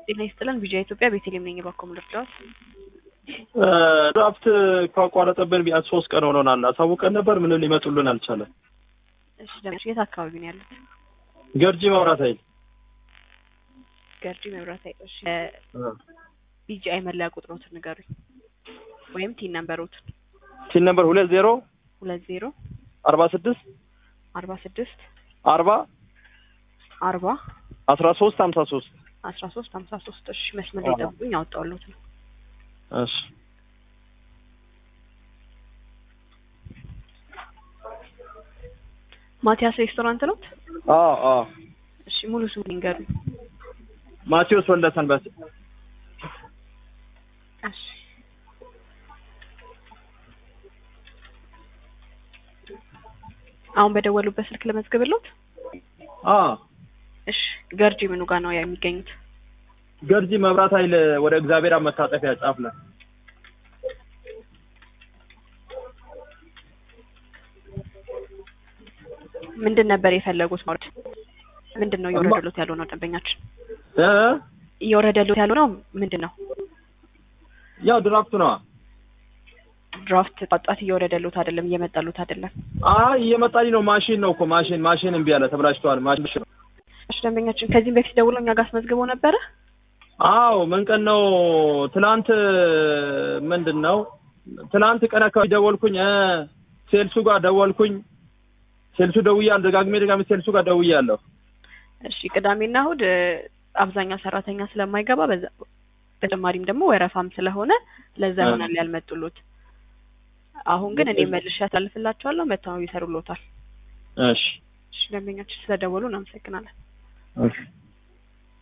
ጤና ይስጥልን ቪዲዮ ኢትዮጵያ ቤተልሔም ነኝ። እባክዎ ልርዳዎት? ድራፍት ካቋረጠብን ቢያንስ ሶስት ቀን ሆኖናል። አሳውቀን ነበር፣ ምንም ሊመጡልን አልቻለም። እሺ ለምን የት አካባቢ ነው ያሉት? ገርጂ መብራት ኃይል ገርጂ መብራት ኃይል። እሺ ቢጂአይ መለያ ቁጥሮትን ንገሩኝ፣ ወይም ቲን ነምበሮትን። ቲን ነምበር ሁለት ዜሮ ሁለት ዜሮ አርባ ስድስት አርባ ስድስት አርባ አርባ አስራ ሶስት ሀምሳ ሶስት አስራ ሶስት ሀምሳ ሶስት እሺ መስመር ላይ ጠብቁኝ፣ አወጣሁልዎት ነው። እሺ ማቲያስ ሬስቶራንት ነው? አዎ አዎ እሺ ሙሉ ስሙ ይንገሩኝ። ማቴዎስ ወልደሰንበት እሺ አሁን በደወሉበት ስልክ ለመዝግብልዎት? አ እሺ ገርጂ ምኑ ጋር ነው የሚገኙት? ገርጂ መብራት ኃይል ወደ እግዚአብሔር አብ መታጠፊያ ጫፍ ላይ ምንድን ነበር የፈለጉት ማለት ምንድን ነው እየወረደሉት ያለው ነው ደንበኛችን እ እየወረደሉት ያለው ነው ምንድን ነው ያው ድራፍቱ ነዋ። ድራፍት ጣጣት እየወረደሉት አይደለም እየመጣሉት አይደለም አይ እየመጣልኝ ነው። ማሽን ነው እኮ ማሽን ማሽን እምቢ አለ፣ ተብላሽቷል። ማሽን ነው። እሺ ደንበኛችን ከዚህም በፊት ደውሎ እኛ ጋር አስመዝግበው ነበረ አዎ ምን ቀን ነው? ትናንት ምንድን ነው? ትናንት ቀን አካባቢ ደወልኩኝ። እ ሴልሱ ጋር ደወልኩኝ። ሴልሱ ደውያለሁ። ደጋግሜ ደጋግሜ ሴልሱ ጋር ደውያለሁ። እሺ ቅዳሜና እሑድ እ አብዛኛው ሰራተኛ ስለማይገባ በዛ በተጨማሪም ደግሞ ወረፋም ስለሆነ ለዛ ይሆናል ያልመጡሉት። አሁን ግን እኔ መልሼ ያሳልፍላቸዋለሁ መተው ይሰሩሎታል። እሺ እሺ ደንበኛችን ስለደወሉ እናመሰግናለን። እሺ